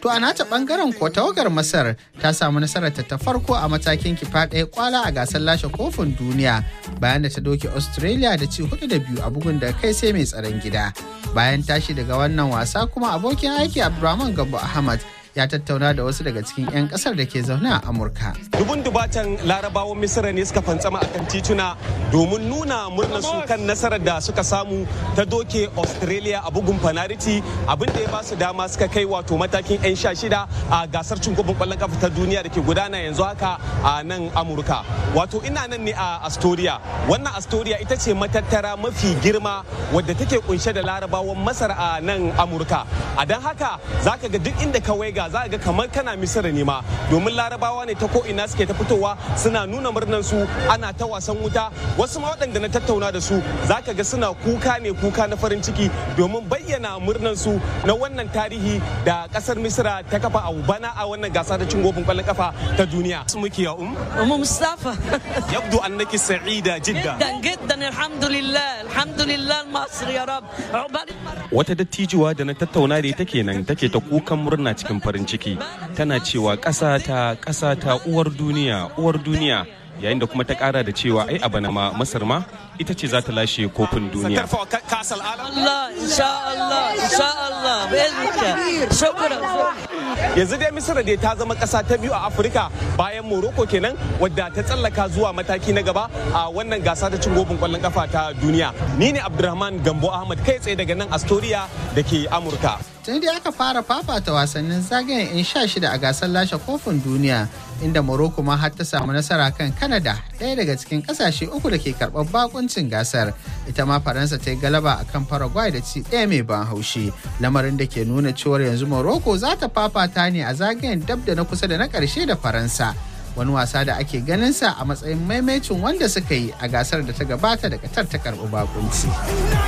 To a nata bangaren ko tawagar Masar ta samu nasarar ta farko a matakin kifa ɗaya kwala a gasar lashe kofin duniya bayan da ta doke Australia da ci hudu da biyu a bugun da kai sai mai tsaron gida. Bayan tashi daga wannan wasa kuma abokin aiki Abdulrahman Gambo Ahmad ya tattauna da wasu daga cikin 'yan kasar da ke zaune a Amurka. Dubun dubatan larabawan Misira ne suka fantsama akan tituna domin nuna murnar su kan nasarar da suka samu ta doke Australia a bugun fanariti abin da ya ba su dama suka kai wato matakin 'yan sha shida a gasar cin kofin kwallon kafa ta duniya da ke gudana yanzu haka a nan Amurka. Wato ina nan ne a Astoria. Wannan Astoria ita ce matattara mafi girma wadda take kunshe da larabawan Masar a nan Amurka. A don haka zaka ga duk inda ka waiga za ga kamar kana misira ne ma domin larabawa ne ta ko ina suke ta fitowa suna nuna murnan su ana ta wasan wuta wasu ma waɗanda na tattauna da su za ka ga suna kuka ne kuka na farin ciki domin bayyana murnan su na wannan tarihi da ƙasar misira ta kafa a bana a wannan gasa da cin gofin ƙwallon kafa ta duniya su muke ya um أم مصطفى yabdu annaki sa'ida jidda جدا جدا الحمد لله الحمد لله المصري يا رب عقبال المرة wata dattijuwa da na tattauna da ita kenan take ta kukan murna cikin farin ciki tana cewa ƙasa ta ƙasa ta uwar duniya uwar duniya yayin da kuma ta ƙara da cewa ai a bana ma masar ma ita ce za ta lashe kofin duniya الله إن شاء الله إن شاء الله بإذنك شكرا yanzu dai misira dai ta zama ƙasa ta biyu a afirka bayan morocco kenan wadda ta tsallaka zuwa mataki na gaba a wannan gasa ta cin gobin kwallon kafa ta duniya ni ne abdulrahman gambo ahmad kai tsaye daga nan astoria da ke amurka Tun dai aka fara fafata wasannin zagayen 'yan sha shida a gasar lashe kofin duniya inda Morocco ma har ta samu nasara kan Canada ɗaya daga cikin ƙasashe uku da ke karɓar bakuncin gasar. Ita ma Faransa ta yi galaba a kan Paraguay da ci ɗaya mai ban haushi. Lamarin da ke nuna cewar yanzu Morocco za ta fafata ne a zagayen dab da na kusa da na ƙarshe da Faransa. Wani wasa da ake ganin sa a matsayin maimacin wanda suka yi a gasar da ta gabata da Qatar ta karɓi bakunci.